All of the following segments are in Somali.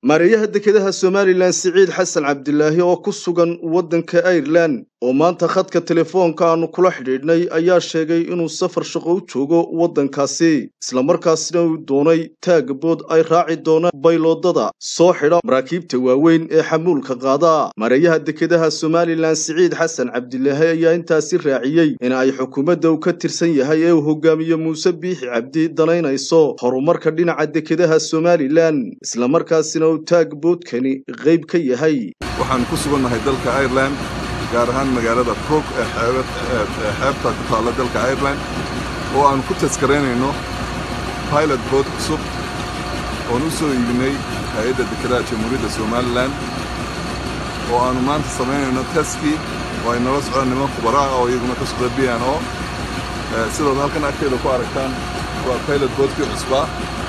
maareeyaha dekedaha somalilan siciid xasan cabdilaahi oo ku sugan waddanka airelan oo maanta khadka telefoonka aanu kula xidhiidhnay ayaa sheegay inuu safar shaqo u joogo waddankaasi islamarkaasina uu doonay taagabood ay raaci doonaan bayloodada soo xidha maraakiibta waaweyn ee xamuulka qaada maareeyaha dekedaha somalilan siciid xasan cabdilaahi ayaa intaasi raaciyey in ay xukuumadda uu ka tirsan yahay ee uu hogaamiye muuse biixi cabdi danaynayso horumarka dhinaca dekedaha somalilan islamarkaasina uu taagboodkani qayb ka yahay waxaan ku sugannahay dalka airelan gaar ahaan magaalada crook ee xeebta ku taalla dalka airelan oo aan ku taskaraynayno pilot bood cusub oon u soo iibinay hay-adda dekedaha jamhuuriyadda somalilan oo aannu maanta samaynayno taskii oo ay nala socdaan niman khubara ah oo iyaguna ka socda b n o sidood halkan agteeda ku aragtaan waa pilot boodkii cusbaa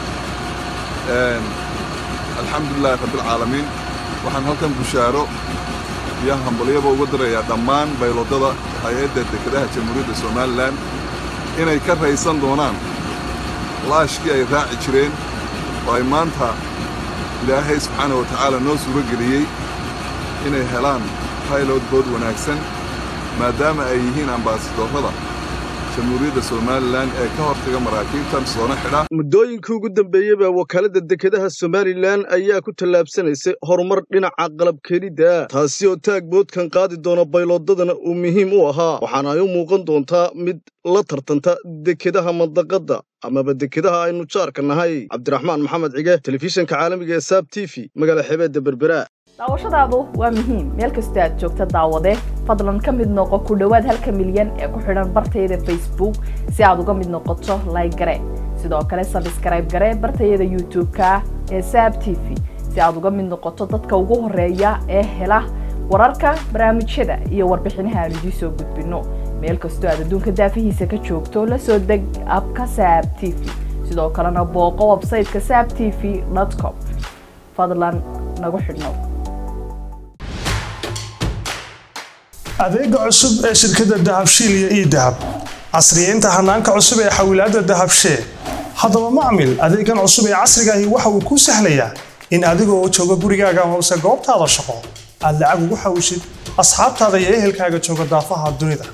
alxamdulilahi rabbialcaalamiin waxaan halkan bushaaro iyo hambalyaba uga dirayaa dhammaan bayloodada hay-adda dekedaha jamhuuriyadda somalilan inay ka raysan doonaan laashkii ay raaci jireen oo ay maanta ilaahay subxaana wa tacaala noo suuro geliyey inay helaan baylot bood wanaagsan maadaama ay yihiin ambasadorrada jamhuuriyadda somalilan ee ka hortaga maraakiibtan soona xidha muddooyinkii ugu dambeeyeyba wakaaladda dekedaha somalilan ayaa ku tallaabsanaysay horumar dhinaca qalabkeenidda taasi oo taagboodkan qaadi doona bayloodadana uu muhiim u ahaa waxaana ay u muuqan doontaa mid la tartanta dekedaha mandaqadda amaba dekedaha aynu jaarka nahay cabdiraxmaan maxamed cige telefishanka caalamiga ee saab t v magaala xebeedda berbera daawashadaadu waa muhiim meel kastoo aad joogta daawade fadlan ka mid noqo ku dhowaad halka milyan ee ku xidhan bartayada facebook si aad uga mid noqoto layg gare sidoo kale sabskrayb gare bartayada youtube-ka ee saab t v si aad uga mid noqoto dadka ugu horeeya ee hela wararka barnaamijyada iyo warbixinaha aan idiin soo gudbinno meel kastoo aad adduunka daafihiisa ka joogto la soo deg abka saab t v sidoo kalena booqo websayteka saab t v com fadlan nagu xidhnow adeega cusub ee shirkadda dahabshiil iyo ii dahab casriyeynta hanaanka cusub ee xawilaadda dahabshee haddaba macmil adeegan cusub ee casrigaahi waxa uu kuu sahlayaa in adigoo jooga gurigaaga hoose goobtaada shaqo aad lacag ugu xawishid asxaabtaada iyo ehelkaaga jooga daafaha dunida